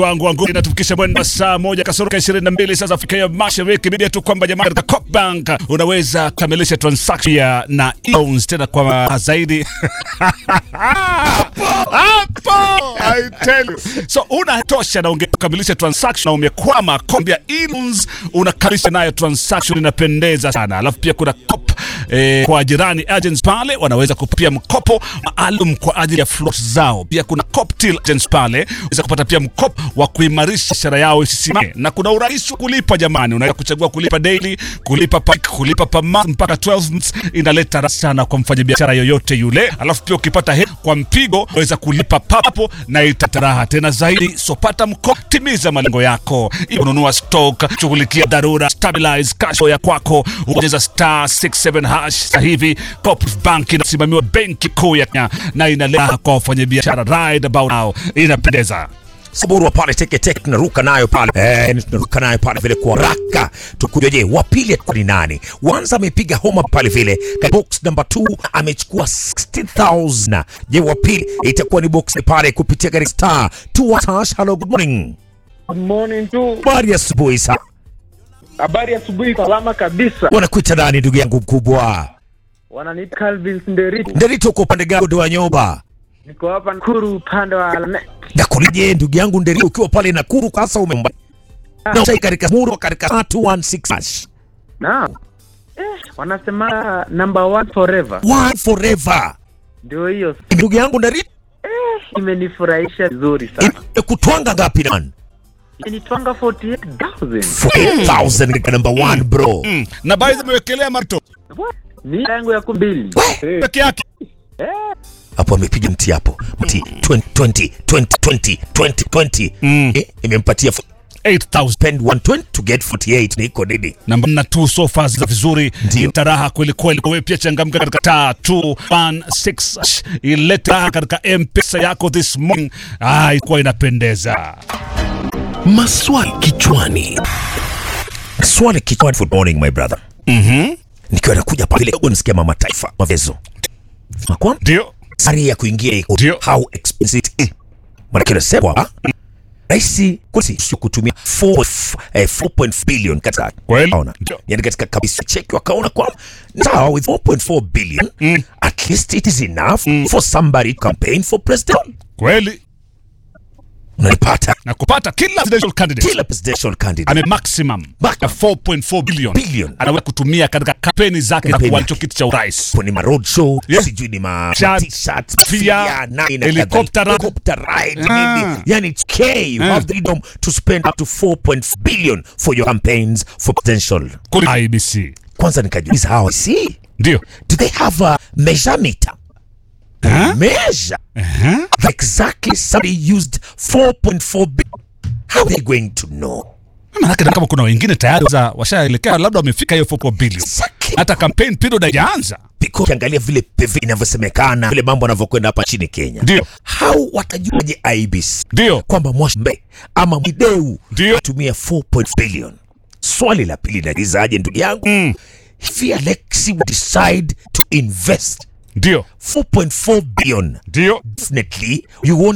wangu wangu inatufikisha mwendo saa moja kasoro ishirini na mbili saa za Afrika ya Mashariki. Bibia tu kwamba jamaa, katika Coopbank unaweza kukamilisha transaction ya na loans tena kwa zaidi hapo I tell you. So unatosha na ungekamilisha transaction na umekwama, kombia loans unakamilisha nayo transaction, inapendeza sana. Alafu pia kuna cop eh, kwa jirani agents pale wanaweza kupia mkopo maalum kwa ajili ya float zao. Pia kuna Coptil agents pale unaweza kupata pia mkopo wa kuimarisha biashara yao isisimame, na kuna urahisi wa kulipa jamani. Unaweza kuchagua kulipa daily, kulipa pa, kulipa pa month mpaka 12 months. Inaleta raha sana kwa mfanyabiashara yoyote yule. Alafu pia ukipata hela kwa mpigo unaweza kulipa papo na italeta raha tena zaidi. So pata mkopo, timiza malengo yako, iwe ununua stock, shughulikia dharura, stabilize cash flow ya kwako, ongeza star 67 hash. Sasa hivi Coop Bank inasimamiwa benki kuu ya Kenya na inaleta kwa wafanyabiashara right about now, inapendeza. Saburwa pale teke teke tunaruka nayo pale eh, tunaruka nayo pale vile kwa haraka. Tukuja, je, wa pili kwa ni nani? Wanza amepiga homa pale vile Ka- box number 2 amechukua 60000 Je, wa pili itakuwa ni box pale kupitia gari star 2 hash. Hello, good morning. Good morning tu. Habari ya asubuhi sa. Habari asubuhi, salama kabisa. Wanakuita nani ndugu yangu mkubwa? Wananiita Calvin Nderito. Ndarito uko upande gani wa nyoba? Niko hapa Nakuru upande wa Lanet. Nakulije ndugu yangu Ndarito ukiwa pale Nakuru sasa umemba. Na usai katika muro katika 216 hash. Naam. Eh, wanasema number one forever. One forever. Ndio hiyo. Ndugu yangu Ndarito Imenifurahisha vizuri sana. kutwanga ngapi man? Imenitwanga 48,000. 4000 katika number 1 bro. Mm. Na baadhi amewekelea marto Ni yangu ya kumbili. Eh, peke yake Hapo amepiga mti hapo. Mti 20 20 20 20 20 20. Mm. Eh, imempatia f- 8000 spend 120 to get 48 ni iko nini? namba na tu sofa za vizuri Ndio. itaraha kweli kweli. Wewe pia changamka katika taa 216 ilete raha katika M-Pesa yako this morning. Ah, ilikuwa inapendeza. Maswali kichwani. Swali kichwani good morning my brother. Mhm. Nikiwa nakuja pale kidogo nisikia mama taifa mavezo. Kwa Ndio. sari ya kuingia iko Ndio. how expensive it is. Maana kile sema Raisi kulisi sio kutumia 4 eh, 4.4 billion katika Kweli. Unaona? Ndio. yani katika kabisa cheki wakaona kwamba sawa with 4.4 billion at least it is enough for somebody to campaign for president Kweli. unalipata Na kupata kila presidential candidate kila presidential candidate ame maximum Back. ya 4.4 billion Billion. anaweza kutumia katika kampeni zake za Kampeni kuwania yake. kiti cha urais. kwenye ma road show Yeah. sijui ni ma Chat, t-shirts pia, pia, nini na helicopter kadhalika. ride. helicopter ride Ah. nini yani it's okay you Ah. have the freedom to spend up to 4.4 billion for your campaigns for presidential Kuli IBC. kwanza nikajiuliza hawa see Ndio. do they have a measurement Huh? measure Uh-huh. exactly somebody used 4.4 billion how are they going to know Maanake kama kuna wengine tayari za- washaelekea labda wamefika hiyo 4 billion. exactly Hata campaign period haijaanza. because ukiangalia vile PV inavyosemekana vile mambo yanavyokwenda hapa nchini Kenya Ndio. how watajuaje IBC Ndio. kwamba Mwashmbe ama Mwideu Ndio. atumia 4 billion. Swali la pili naulizaje ndugu yangu Mm. if Alexi would decide to invest Ndio. 4.4 billion Ndio. definitely you won't